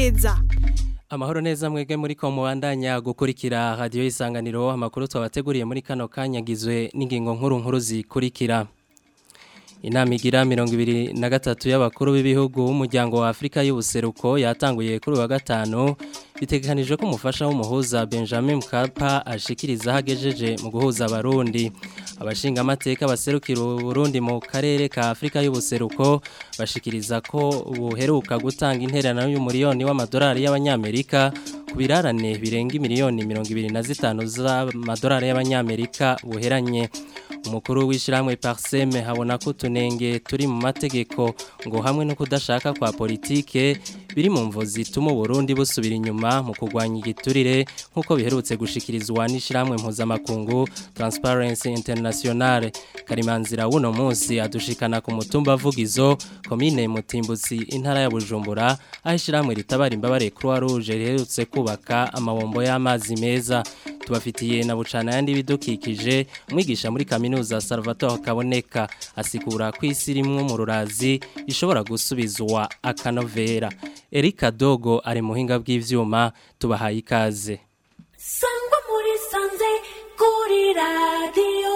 neza Amahoro neza mwege muri ko mubandanya gukurikira radio isanganiro amakuru twabateguriye muri kano kanyagizwe n'ingingo nkuru nkuru zikurikira Inama igira mirongo ibiri na gatatu y'abakuru b'ibihugu b'umuryango wa Afrika y'ubuseruko yatanguye kuri wa gatanu bitegekanijwe ko umufasha w'umuhuza Benjamin Mkapa ashikiriza hagejeje mu guhuza abarundi abashinga amateka baserukira Burundi mu karere ka Afrika y'ubuseruko bashikiriza ko buheruka gutanga intererano y'umuriyoni w'amadolari y'abanyamerika ku birarane birenga miliyoni mirongo ibiri na zitanu z'amadolari y'abanyamerika buheranye umukuru w'ishyirahamwe pariseme habona ko utunenge turi mu mategeko ngo hamwe no kudashaka kwa politike biri mu mvo zituma uburundi busubira inyuma mu kurwanya igiturire nk'uko biherutse gushikirizwa n'ishyirahamwe mpuzamakungu Transparency International karimanzira w'uno munsi adushikana ku mutumba vugizo komine mutimbutsi intara ya bujumbura aho ishyirahamwe ritabara imbabare croix rouge riherutse kubaka amabombo y'amazi meza tubafitiye na bucana yandi bidukikije umwigisha muri kaminuza Salvatore Kaboneka asikura ko isi rimwe mu rurazi ishobora gusubizwa akanovera Erika Dogo ari muhinga bw'ivyuma tubahaye ikaze Sangwa muri sanze kuri radio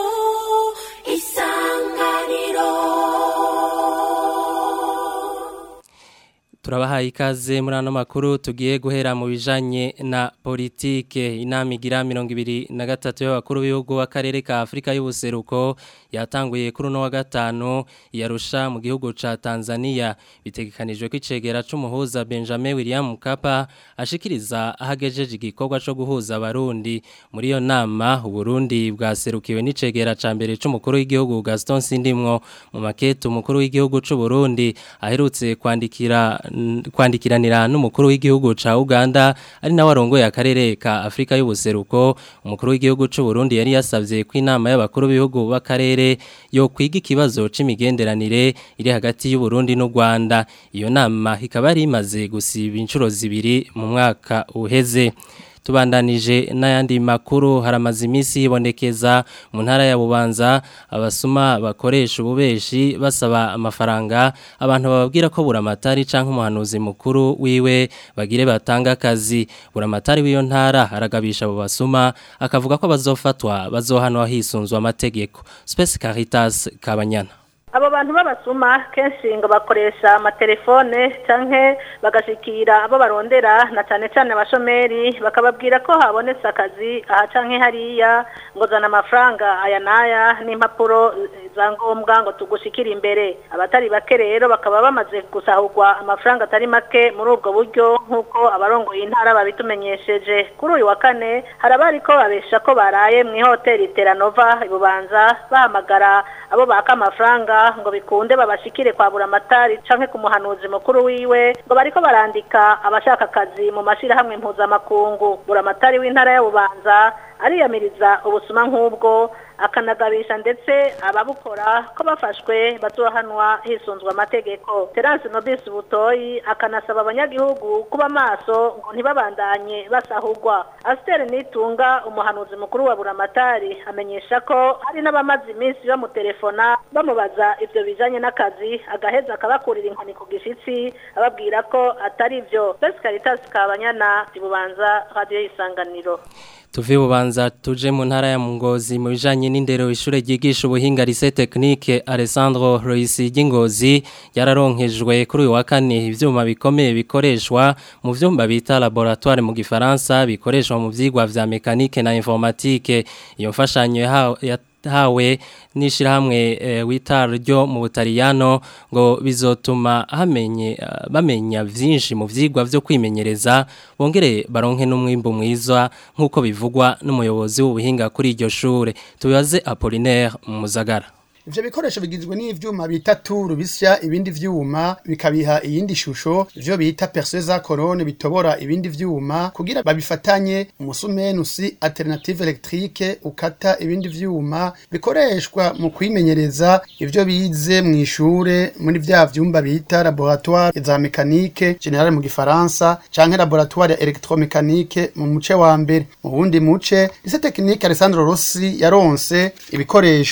isanganiro Turabahaye ikaze muri ano makuru tugiye guhera mu bijanye na politike inama igira mirongo ibiri na gatatu y'abakuru b'ibihugu w'akarere ka Afrika y'ubuseruko yatanguye kuri uno wa gatanu yarusha mu gihugu ca Tanzania bitegekanijwe ko icegera c'umuhuza Benjamin William Mkapa ashikiriza ahagejeje igikorwa co guhuza abarundi muri iyo nama uburundi bwaserukiwe n'icegera ca mbere c'umukuru w'igihugu Gaston Sindimwo mu makete umukuru w'igihugu c'u Burundi aherutse kwandikira kwandikiranira n'umukuru w'igihugu ca Uganda ari nawe arongoye akarere ka Afrika y'ubuseruko umukuru w'igihugu c'u Burundi yari yasavye ko inama y'abakuru b'ibihugu b'akarere yo kwiga ikibazo c'imigenderanire iri hagati y'u Burundi n'u Rwanda iyo nama ikaba yari imaze gusiba inshuro zibiri mu mwaka uheze tubandanije n'ayandi makuru haramaze iminsi yibonekeza mu ntara ya Bubanza abasuma bakoresha ububeshi basaba amafaranga abantu bababwira ko buramatari canke umuhanuzi mukuru wiwe bagire batanga akazi buramatari w'iyo ntara aragabisha abo basuma akavuga ko bazofatwa bazohanwa hisunzwe amategeko Space Caritas Kabanyana abo bantu b'abasuma kenshi ngo bakoresha amatelefone canke bagashikira abo barondera na cane cane abashomeri bakababwira ko habonetse akazi aha canke hariya ngo zana amafaranga aya n'aya n'impapuro za ngombwa ngo tugushikire imbere abatari bake rero bakaba bamaze gusahurwa amafaranga atari make muri ubwo buryo nk'uko abarongoye intara babitumenyesheje kuri uyu wa kane hari abariko babesha ko baraye mu ihoteli teranova ibubanza bahamagara abo baka amafaranga ngo bikunde babashikire kwa buramatari canke ku muhanuzi mukuru wiwe ngo bariko barandika abashaka akazi mu mashirahamwe mpuzamakungu buramatari w'intara ya bubanza ariyamiriza ubusuma nk'ubwo akanagabisha ndetse ababukora ko bafashwe bazohanwa hisunzwe amategeko Terence Nobis Butoyi akanasaba abanyagihugu kuba maso ngo ntibabandanye basahurwa Aster Nitunga umuhanuzi mukuru wa Buramatari amenyesha ko hari n'abamaze iminsi bamutelefona bamubaza ivyo bijanye n'akazi agaheza akabakurira inkoni ku gishitsi ababwira ko atari ivyo Best Caritas Kabanyana ibubanza radio isanganiro tuve bubanza tuje mu ntara ya Ngozi mu bijanye n'indero ishure ryigisha ubuhinga Lycée Technique Alessandro Roisi Gingozi yararonkejwe kuri uyu wa kane ivyuma bikomeye bikoreshwa mu vyumba bita laboratoire mu gifaransa bikoreshwa mu vyigwa vya mécanique na informatique iyo mfashanyo ya hawe n'ishirahamwe e, witar ryo mu Butaliyano ngo bizotuma hamenye uh, bamenya vyinshi mu vyigwa vyo kwimenyereza bongere baronke n'umwimbo mwiza nkuko bivugwa n'umuyobozi w'ubuhinga kuri iryo shure tubaze Apollinaire Muzagara ivyo bikoresho bigizwe n'ivyuma bita turu bisya ibindi vyuma bikabiha iyindi shusho ivyo bita perceuse corone bitobora ibindi vyuma kugira babifatanye umusumenusi alternative electrique ukata ibindi vyuma bikoreshwa mu kwimenyereza ivyo bize mu ishure muri vya vyumba bita laboratoire za mécanique generale mu gifaransa canke laboratoire ya electromécanique mu muce wa mbere mu wundi muce ise technique Alessandro Rossi yaronse ibikoresho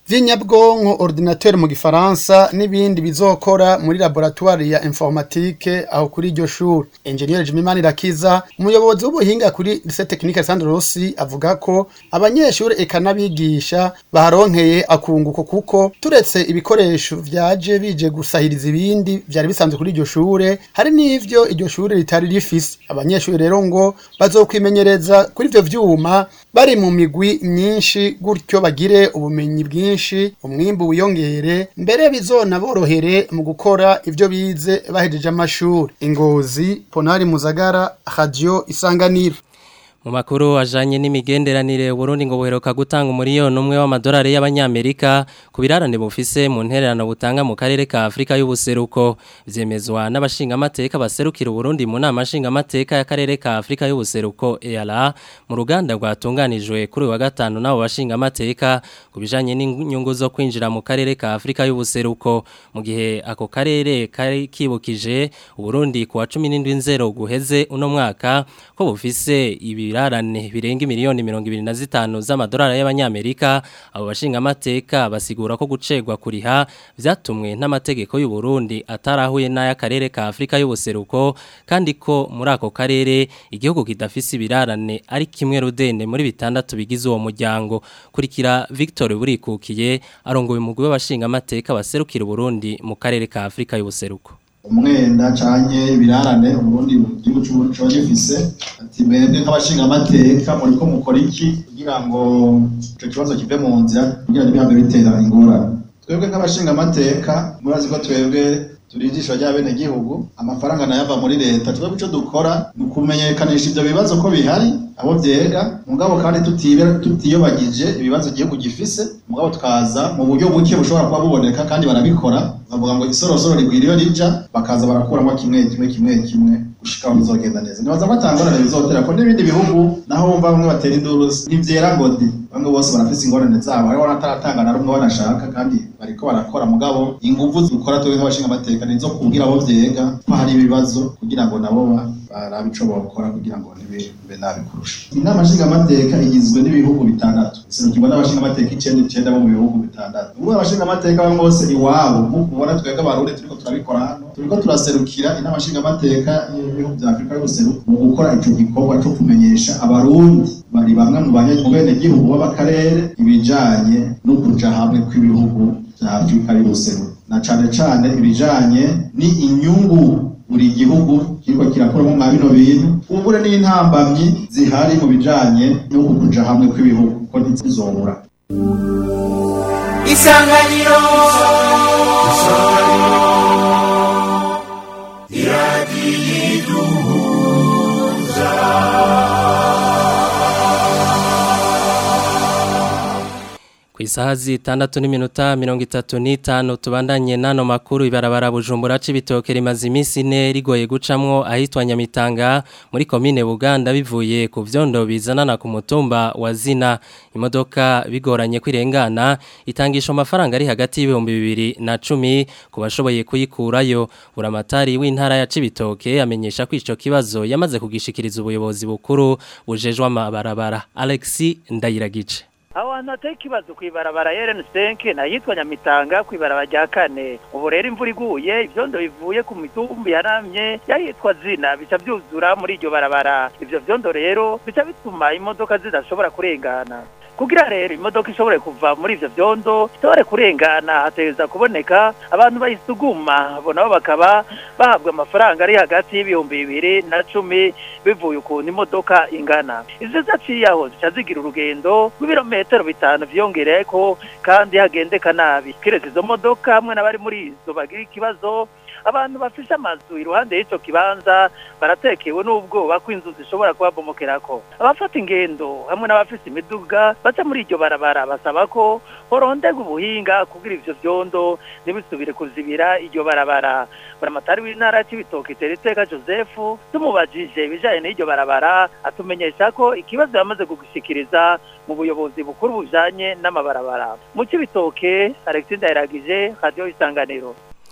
vy'inyabwonko ordinateur mu gifaransa n'ibindi bizokora muri laboratoire ya informatique aho kuri iryo shuri engineer Jimimani Rakiza umuyobozi w'ubuhinga kuri lycée technique Sandro Rossi avuga ko abanyeshuri eka n'abigisha baharonkeye akunguko kuko turetse ibikoresho vyaje bije gusahiriza ibindi vyari bisanzwe kuri iryo shure hari n'ivyo iryo shure ritari rifise abanyeshuri rero ngo bazokwimenyereza kuri ivyo vyuma bari mu migwi myinshi gutyo bagire ubumenyi bwinshi umwimbu wiyongere mbere bizonaborohere mu gukora ivyo bize bahejeje amashuri ingozi ponari muzagara radio isanganiro Mu makuru ajanye n'imigenderanire Burundi ngo buheruka gutanga umuriyoni umwe w'amadolari y'abanyamerika ku birarane bufise mu ntererano butanga mu karere ka Afrika y'ubuseruko vyemezwa n'abashinga amateka baserukira Burundi mu nama nshinga amateka y'akarere ka Afrika y'ubuseruko EALA mu ruganda rwatunganijwe kuri uyu wa gatanu nabo bashinga amateka ku bijanye n'inyungu zo kwinjira mu karere ka Afrika y'ubuseruko mu gihe ako karere kari kibukije Burundi ku wa 17 guheze uno mwaka ko bufise ibi ibirarane birenga miliyoni mirongo ibiri na zitanu z'amadolari y'abanyamerika abo bashinga amateka basigura ko gucegwa kuriha vyatumwe n'amategeko y'u Burundi atarahuye n'ay'akarere ka Afrika y'ubuseruko kandi ko muri ako karere igihugu kidafise ibirarane ari kimwe rudende muri bitandatu bigize uwo muryango kurikira Victor Burikukiye arongoye umugwi w'abashinga amateka baserukira Burundi mu karere ka Afrika y'ubuseruko umwenda canke ibirarane uburundi igihugu c'uburundi coba gifise ati mwebwe nk'abashinga amateka muriko mukora iki kugira ngo ico kibazo kive mu nzira kugira ntibihambe bitera ingorane twebwe nk'abashinga amateka murazi ko twebwe turi ijisho ry'abenegihugu amafaranga nayo ava muri leta twebwe ico dukora ni ukumenyekanisha ivyo bibazo ko bihari abo vyega mugabo kandi tutiyobagije ibibazo igihugu gifise mugabo tukaza mu buryo buke bushobora kuba buboneka kandi barabikora bavuga ngo isorosoro rigwira iyo rija bakaza barakuramo kimwe kimwe kimwe kimwe gushika aho bizogenda neza nibaza ko atangorane bizotera ko n'ibindi bihugu naho wumva bamwe batera induru ntivyera ngo de bamwe bose barafise ingorane zabo hariho n'ataratanga na rumwe banashaka kandi bariko barakora mugabo inguvu dukora twebwe nk'abashinga amateka nizo kubwira abo vyega ko hari ibibazo kugira ngo nabo barabe ico bokora kugira ngo ntibibe nabi kurusha inama nshinga amateka igizwe n'ibihugu bitandatu iserukirwa n'abashinga amateka icenda icenda bo mu bihugu bitandatu ubwo abashinga amateka bamwe bose iwabo nk'uko ubona twebwe abarundi turiko turabikora hano turiko turaserukira inama nshinga amateka y'ibihugu vya afurika y'ubuseruko mu gukora ico gikorwa co kumenyesha abarundi bari bamwe mu banyagihugu b'abakarere ibijanye no kuja hamwe kw'ibihugu vya afurika y'ubuseruko na cane cane ibijanye ni inyungu buri gihugu kiriko kirakoramo mwa bino bintu ubure n'intambamyi zihari mu bijanye no kuja hamwe kw'ibihugu ko ntizizobura isanganiro Ku isaha zitandatu n'iminota mirongo itatu n'itanu tubandanye n'ano makuru ibarabara bujumbura c'ibitoke rimaze iminsi ine rigoye gucamwo ahitwa Nyamitanga muri komine Buganda bivuye ku vyondo bizanana ku mutumba wa Zina imodoka bigoranye kwirengana itangisha amafaranga ari hagati y'ibihumbi bibiri na cumi ku bashoboye kuyikurayo buramatari w'intara ya Cibitoke amenyesha ko ico kibazo yamaze kugishikiriza ubuyobozi bukuru bujejwe amabarabara Alexi Ndayiragice aho hantu hateye ikibazo ku ibarabara yereni senke nahitwa nyamitanga ku ibarabara rya kane ubu rero imvura iguye ibyondo bivuye ku mitumbi yaramye yahitwa zina bica byuzura muri iryo barabara ibyo byondo rero bica bituma imodoka zidashobora kurengana kugira rero imodoka ishobore kuva muri ivyo vyondo ishobore kurengana hategeza kuboneka abantu bayisuguma bo nabo bakaba bahabwa amafaranga ari hagati y'ibihumbi bibiri na cumi bivuye ukuntu imodoka ingana izo zaciye aho zica zigira urugendo rw'ibirometero bitanu vyongereko kandi hagendeka nabi kiretse izo modoka hamwe n'abari muri izo bagira ikibazo abantu bafise amazu iruhande y'ico kibanza baratekewe n'ubwoba ko inzu zishobora kubabomokerako abafata ingendo hamwe n'abafise imiduga baca muri iryo barabara basaba ko horonderwa ubuhinga kugira ivyo vyondo ntibisubire kuzibira iryo barabara buramatari w'intara c'ibitoki teriteka joseph tumubajije ibijanye n'iryo barabara atumenyesha ko ikibazo yamaze kugishikiriza mu buyobozi bukuru bujanye n'amabarabara mu c'ibitoke alexis ndayiragije radio isanganiro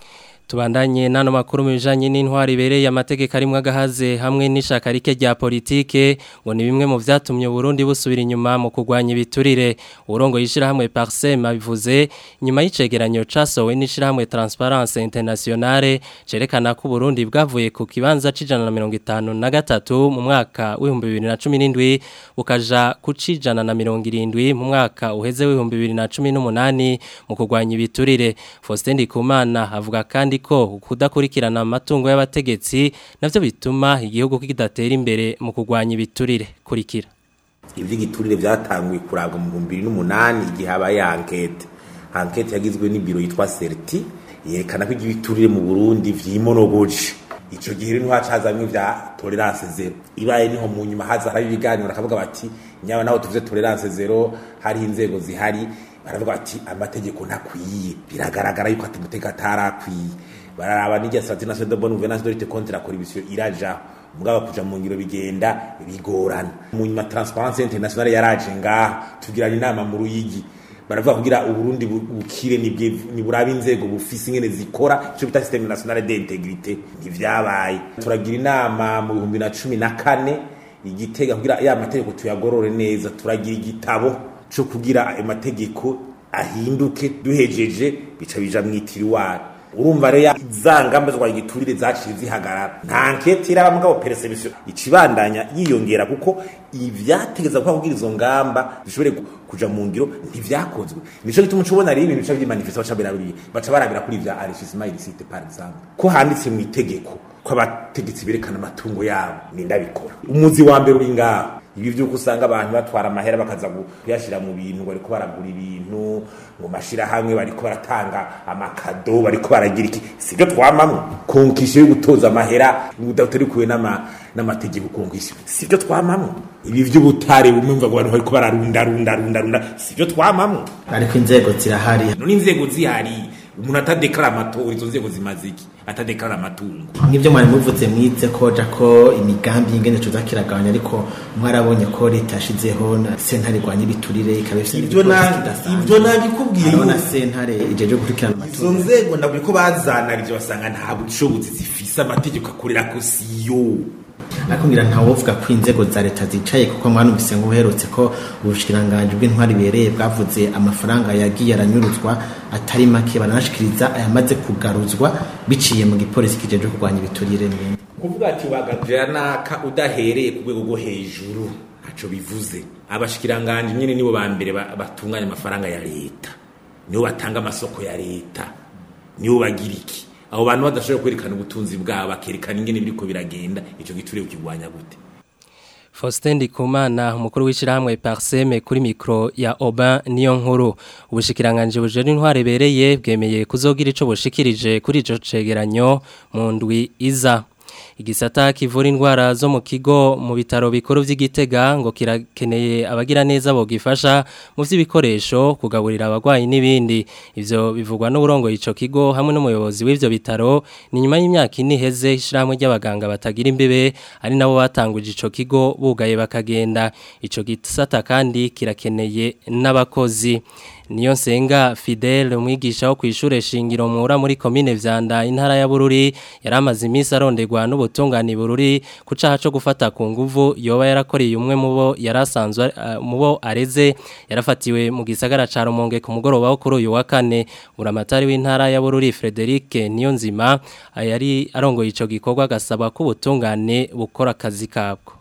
Tubandanye nano makuru mu bijanye n'intwari ibereye amategeko arimwe agahaze hamwe n'ishaka rike rya politike ngo ni bimwe mu vyatumye Burundi busubira inyuma mu kugwanya ibiturire urongo yishira hamwe Parsem abivuze nyuma y'icegeranyo casowe n'ishira hamwe Transparence Internationale cerekana ko Burundi bwavuye ku kibanza c'ijana na mirongo itanu na gatatu mu mwaka w'ibihumbi bibiri na cumi n'indwi bukaja ku c'ijana na mirongo irindwi mu mwaka uheze w'ibihumbi bibiri na cumi n'umunani mu kugwanya ibiturire Faustin Ndikumana avuga kandi ko kudakurikirana amatungo y'abategetsi navyo bituma igihugu kidatera imbere mu kugwanya ibiturire kurikira ivy'igiturire vyatanguye kurabwa mu 2008 igihe habaye ankete ankete yagizwe n'ibiro yitwa Certi yerekana ko igiturire mu Burundi vyimonogoje ico gihe rero hacazamwe vya tolerance zero ibaye niho mu nyuma haza hari ibiganiro bakavuga bati nyaba naho tuvuze tolerance zero hari inzego zihari baravuga bati amategeko ntakwiye biragaragara yuko ati mutega atarakwiye bararaba n'irya strategie nationale de bonne gouvernance de lutte contre la corruption iraja mugaba kuja mu ngiro bigenda bigorana mu nyuma transparence internationale yaraje ngaha tugirana inama mu ruyigi baravuga kugira uburundi bukire niburabe inzego bufise ingene zikora ico bita systeme nationale d'integrité ntivyabaye turagira inama mu bihumbi na cumi na kane igitega kugira ya mategeko tuyagorore neza turagira igitabo co kugira ayo mategeko ahinduke duhejeje bica bija mwitiriwara urumva rero za ngamba zo kwagira igiturire zaciye zihagarara nta nkete iraba mugabo perception icibandanya yiyongera kuko ivyategeza kwa kugira izo ngamba zishobore kuja mu ngiro ntivyakozwe nico gituma ucubona rero ibintu bica vyimanifesta baca barabira baca barabira kuri ivya enrichissement illicite par exemple ko handitse mu itegeko ko abategetsi berekana amatungo yabo nindabikora umuzi wa mbere uri ngaho ibi vyuko usanga abantu batwara amahera bakaza kuyashira mu bintu ngo bariko baragura ibintu ngo mashira hamwe bariko baratanga amakado bariko baragira iki sibyo twamamwe konkisho yo gutoza amahera udatorikuwe n'ama n'amategeko konkisho sibyo twamamwe ibi vy'ubutare bumwe mva ngo abantu bariko bararunda runda runda runda sibyo twamamwe ariko inzego zirahari none inzego zihari umuntu atadeklara amatora izo nzego zimaze iki atadeklara amatungo nk'ibyo mwari muvuze mwize ko ja ko imigambi y'ingene tuza kiragabanya ariko mwarabonye ko leta yashizeho na sentare rwanya ibiturire ikaba ifite ivyo ivyo nabikubwiye na sentare ijeje gukurikirana izo nzego ndabwiye ko bazanarije basanga nta bushobozi zifise amategeko akorera ko siyo ariko ngira ntawovuga ko inzego za leta zicaye kuko mwanumvise nk'uherutse ko ubushikiranganje bw'intwari bereye bwavuze amafaranga yagiye aranyuruzwa atari make baranashikiriza ayamaze kugaruzwa biciye mu gipolisi kijeje kurwanya ibiturire n'ibindi kuvuga ati wagajira naka udahereye ku rwego rwo hejuru ntaco bivuze abashikiranganje nyine nibo ba mbere batunganya amafaranga ya leta nibo batanga amasoko ya leta nibo bagira iki abo bantu badashobora kwerekana ubutunzi bwabo bakerekana ingene biriko biragenda ico giturire ukigwanya gute Faustin Ndikumana umukuru w'ishirahamwe Parseme kuri mikro ya Oban niyo nkuru ubushikiranganje bujeri intware bereye bwemeye kuzogira ico bushikirije kuri ico cegeranyo mu ndwi iza igisata kivura indwara zo mu kigo mu bitaro bikuru by'igitega ngo kirakeneye abagira neza bogifasha mu by'ibikoresho kugaburira abagwayi n'ibindi ivyo bivugwa n'uburongo ico kigo hamwe n'umuyobozi w'ivyo bitaro ni nyuma y'imyaka ine iheze ishiramwe ry'abaganga batagira imbibe ari nabo batanguje ico kigo bugaye bakagenda ico gisata kandi kirakeneye n'abakozi niyo nsenga Fidel umwigisha wo kwishure shingiro mura muri commune vyanda intara ya Bururi yaramaze iminsi arondegwa n'ubutungane Bururi kucaha cyo gufata ku nguvu yoba yarakoreye umwe mubo yarasanzwe uh, mubo areze yarafatiwe mu gisagara ca Rumonge ku mugoroba wo kuri uyu wa kane uramatari w'intara ya Bururi Frederic Niyonzima yari arongoye ico gikorwa gasaba ko ubutungane bukora akazi kabwo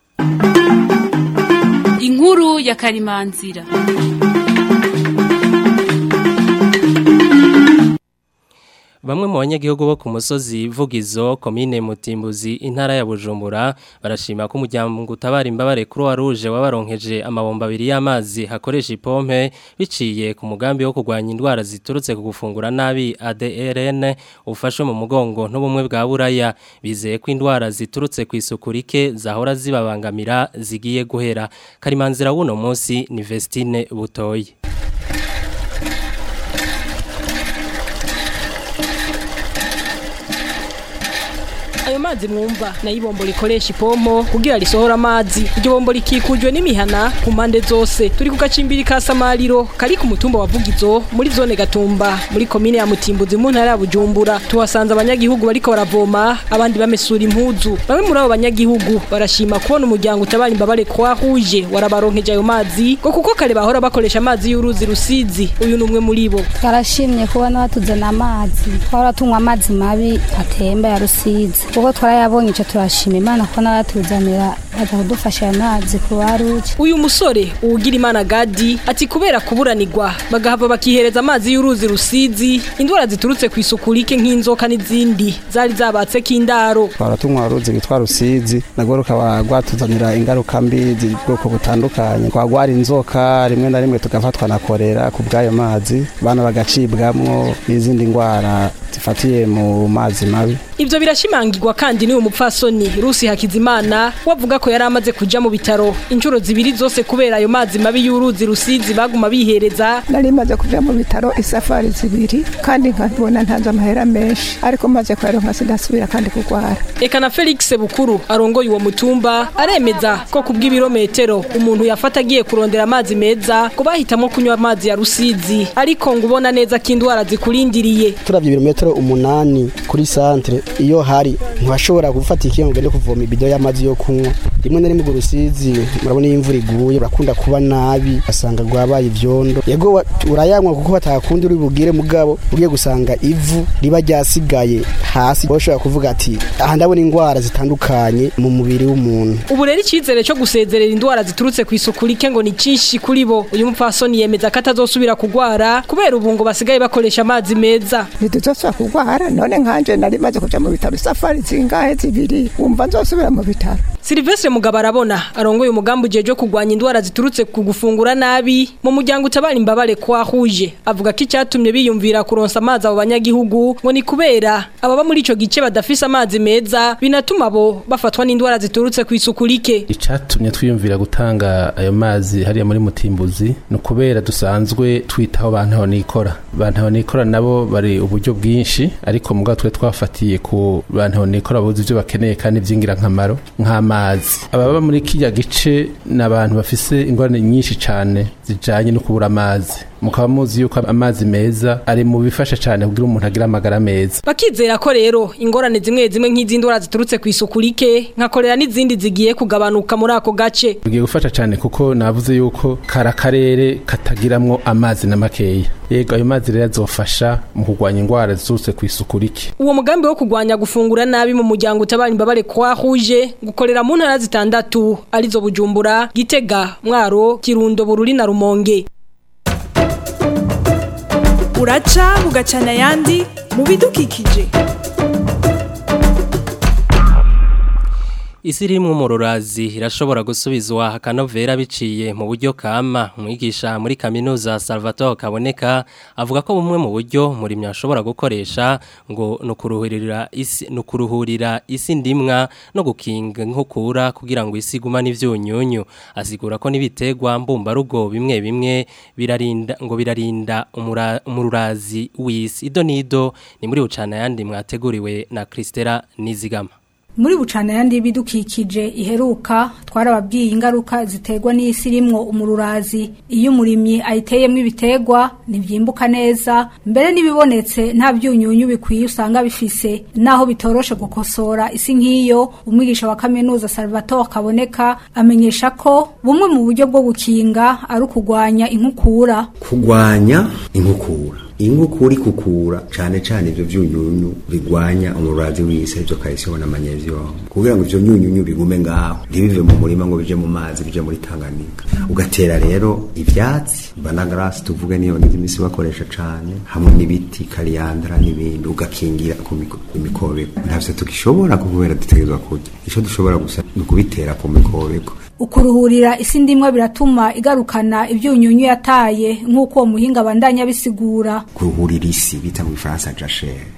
Inkuru ya Karimanzira Bamwe mu banyagihugu bo ku musozi Vugizo komine Mutimbuzi intara ya Bujumbura barashima ko umuryango utabara imbabare Croix Rouge wabaronkeje amabomba abiri y'amazi hakoresha ipompe biciye ku mugambi wo kurwanya indwara ziturutse ku gufungura nabi ADRN ufashwe mu mugongo n'ubumwe bwa Buraya bizeye ko indwara ziturutse ku isuku rike zahora zibabangamira zigiye guhera Karimanzira wuno munsi ni Vestine Butoyi ayo mazi mwumva nayo ibombo rikoresha ipompo kugira risohora amazi iryo bombo rikikujwe n'imihana ku mpande zose turi ku gacimbiri ka samariro kari ku mutumba wa vugizo muri zone gatumba muri komine ya mutimbuzi mu ntara ya bujumbura tuhasanze abanyagihugu bariko baravoma abandi bamesura impuzu bamwe muri abo banyagihugu barashima kubona umuryango utabara imbabare kwa huje warabaronkeje ayo mazi ngo kuko kare bahora bakoresha amazi y'uruzi rusizi uyu ni umwe muri bo twarashimye kubona batuzana amazi twahora tunywa amazi mabi atemba ya rusizi kuko twarayabonye icyo turashima imana ko n'abatuzanira baza kudufasha ayo mazi ku baruki uyu musore uwugira imana gadi ati kubera kuburanirwa bagahava bakihereza amazi y'uruzi rusizi indwara ziturutse ku isuku rike nk'inzoka n'izindi zari zabatse k'indaro twara tunywa uruzi rwitwa rusizi nagwo rukaba rwatuzanira ingaruka mbi z'ubwoko butandukanye twagwara inzoka rimwe na rimwe tugafatwa na korera ku bw'ayo mazi bana bagacibwamwo n'izindi ndwara zifatiye mu mazi mabi Ivyo birashimangirwa kandi n'uyu mupfasoni Rusi Hakizimana wavuga ko yari amaze kuja mu bitaro inshuro zibiri zose kubera ayo mazi mabi y'uruzi rusizi baguma bihereza nari maze kuja mu bitaro isafari zibiri kandi nkabona ntanze amahera menshi ariko maze kuyaronka sindasubira kandi kugwara Eka na Felix Bukuru arongoye uwo mutumba aremeza ko kubw'ibirometero umuntu yafata agiye kurondera amazi meza ko bahitamo kunywa amazi ya rusizi ariko ngo ubona neza ko indwara zikurindiriye turavye ibirometero umunani kuri santre iyo hari ntibashobora gufata ikiyo ngo ugende kuvoma ibido y'amazi yo kunywa rimwe na rimwe urwo rusizi murabona iyo imvura iguye urakunda kuba nabi asanga rwabaye ivyondo yego wa- urayanywa kuko batakundi uri bugire mugabo ugiye gusanga ivu riba ryasigaye hasi bashobora kuvuga ati aha ndabona indwara zitandukanye mu mubiri w'umuntu ubu rero icyizere cyo gusezerera indwara ziturutse ku isuku rike ngo ni cyinshi kuri bo uyu mupfasoni yemeza ko atazosubira kugwara kubera ubu ngo basigaye bakoresha amazi meza ntituzosubira kugwara none nkanje nari maze kuja mu bitaro isafari zingahe zibiri wumva nzosubira mu bitaro Silvestre Mugabo arabona arongoye umugambi ujeje kugwanya indwara ziturutse ku gufungura nabi mu muryango utabara imbabare kwa huje avuga ko icyatumye biyumvira kuronsa amazi abo banyagihugu ngo ni kubera ababa muri ico gice badafise amazi meza binatuma bo bafatwa n'indwara ziturutse ku isuku rike icatumye twiyumvira gutanga ayo mazi hariya muri mutimbuzi ni ukubera dusanzwe twitaho bantaho nikora bantaho nikora nabo bari uburyo bwinshi ariko mugabo twe twafatiye ku bantaho nikora buzi ivyo bakeneye kandi vy'ingirakamaro nk'amazi ababa muri kirya gice ni abantu bafise ingorane nyinshi cane zijanye no kubura amazi mukaba muzi yuko amazi meza ari mu bifasha cane kugira umuntu agire amagara meza bakizera ko rero ingorane zimwe zimwe nk'iz'indwara ziturutse ku isuku rike nka korera n'izindi zigiye kugabanuka muri ako gace bigiye gufasha cyane kuko navuze yuko kari akarere katagiramwo amazi na makeya yego ayo mazi rero azofasha mu kurwanya indwara ziturutse ku isuku rike uwo mugambi wo kurwanya gufungura nabi mu muryango utabara imbabare kwa huje gukorera mu ntara zitandatu arizo bujumbura gitega mwaro kirundo bururi na rumonge uraca bugacana ayandi mu bidukikije Isi rimwe umururazi irashobora gusubizwa akanovera biciye mu buryo kama umwigisha muri kaminuza Salvatore Kaboneka avuga ko bumwe mu buryo murimyi ashobora gukoresha ngo nukuruhurira isi nukuruhurira isi ndimwa no gukinga nkukura kugira ngo isi gumane ivyunyunyu asigura ko nibitegwa mbumba rugo bimwe bimwe birarinda ngo birarinda umura- umururazi w'isi ido nido ni muri ucana yandi mwateguriwe na Kristera Nizigama muri bucana yandi y'ibidukikije iheruka twarababwiye ingaruka ziterwa n'isi irimwo umururazi iyo umurimyi ayiteyemo ibiterwa ntibyimbuka neza mbere n'ibibonetse nta byunyunyu bikwiye usanga bifise naho bitoroshe gukosora isi nk'iyo umwigisha wa kaminuza Salvatore kaboneka amenyesha ko bumwe mu buryo bwo gukinga ari ukugwanya inkukura kugwanya inkukura inkukura ikukura cane cane ivyo vyunyunyu bigwanya umurazi w'isi ivyo calcium na magnesium kugira ngo ivyo nyunyunyu bigume ngaho ntibive mu murima ngo bije mu mazi bije muri Tanganyika ugatera rero ivyatsi banagrasi tuvuge niyo n'imisi bakoresha cane hamwe n'ibiti kariandra n'ibindi ugakingira ku miko- ku mikobeko ntavyo tugishobora kubera dutegerezwa kurya ico dushobora gusa ni ukubitera ku mikobeko ukuruhurira isi ndimwa biratuma igarukana ibyunyunyu yataye nk'uko uwo muhinga abandanya abisigura kuruhurira isi bita mu gifaransa jachere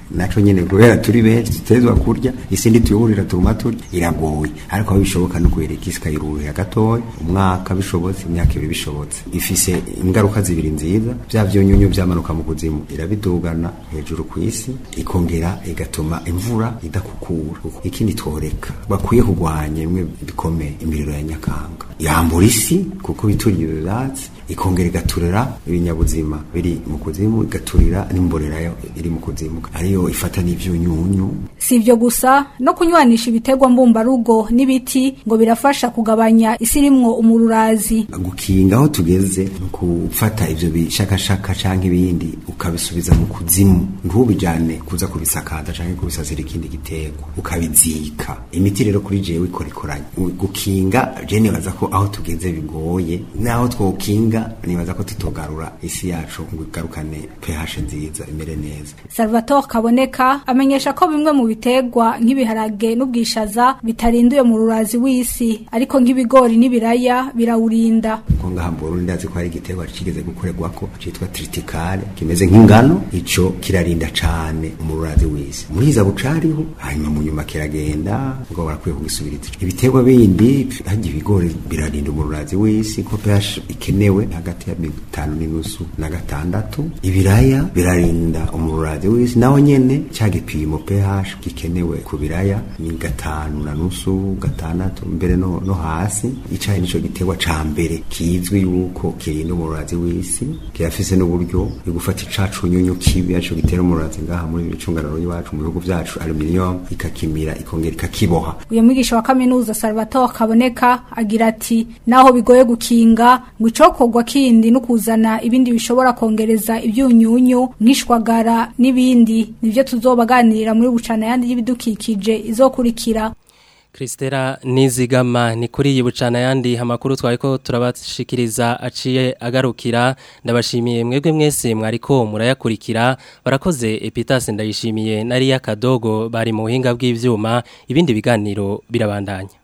naco nyene kubera turi benshi tutezwa kurya isi ntituyuburira tuguma turya iragoye ariko aho bishoboka no kuyereka isi ikayirurira gatoya umwaka bishobotse imyaka ibiri bishobotse ifise ingaruka zibiri nziza vya vyunyunyu vyamanuka mu kuzimu irabidugana hejuru ku isi ikongera igatuma imvura idakukura ikindi tworeka bakwiye kurwanya bimwe bikomeye imiriro ya nyakanga yambura isi kuko bituriye ivyatsi ikongera igaturira ibinyabuzima biri mu kuzimu igaturira n'imborera iri mu kuzimu ariyo ifata n'ivyunyunyu si ibyo gusa no kunywanisha ibiterwa mbumbarugo n'ibiti ngo birafasha kugabanya isi irimwo umururazi gukinga aho tugeze ni gufata ivyo bishakashaka canke ibindi ukabisubiza mu kuzimu ntubijane kuza kubisakaza canke kubisasira ikindi giterwa ukabizika imiti rero kuri jewe ikora ikoranye gukinga je nibaza ko aho tugeze bigoye naho twokinga nibaza ko tutogarura isi yacu ngo igarukane pH nziza imere neza Salvatore Kaboneka amenyesha ko bimwe mu biterwa nk'ibiharage n'ubwishaza bitarinduye mu rurazi w'isi ariko nk'ibigori n'ibiraya birawurinda ko ngaha mu Burundi ndazi ko hari igiterwa kigeze gukorerwa ko citwa triticale kimeze nk'ingano ico kirarinda cane mu rurazi w'isi muri iza bucariho hanyuma mu nyuma kiragenda ngo barakwiye kugisubiriza ibiterwa bindi hajya ibigori birarinda mu rurazi w'isi ko pH ikenewe hagati ya bitanu n'inusu na gatandatu ibiraya birarinda umururazi w'isi naho nyene cya gipimo pH gikenewe ku biraya ni gatanu na nusu gatandatu mbere no, no hasi icayi nico giterwa ca mbere kizwi yuko kirinda umururazi w'isi kirafise n'uburyo bwo gufata icacu nyunyu kibi aco gitera umururazi ngaha muri bicunganaro y'iwacu mu bihugu vyacu aluminium ikakimira ikongera ikakiboha uyu mwigisha wa kaminuza Salvatore Kaboneka agira ati naho bigoye gukinga ngo icokorwa kindi no kuzana ibindi bishobora kongereza ibyunyunyu nk'ishwagara n'ibindi nivyo tuzobaganirira muri bucana yandi y'ibidukikije izokurikira Kristera Nizigama ni kuri iyi bucana yandi amakuru twariko turabashikiriza aciye agarukira ndabashimiye mwebwe mwese mwariko murayakurikira barakoze Epitas ndayishimiye nari yakadogo bari mu buhinga bw'ivyuma ibindi biganiro birabandanya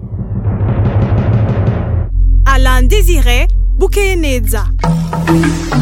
Alain Désiré Bukeye neza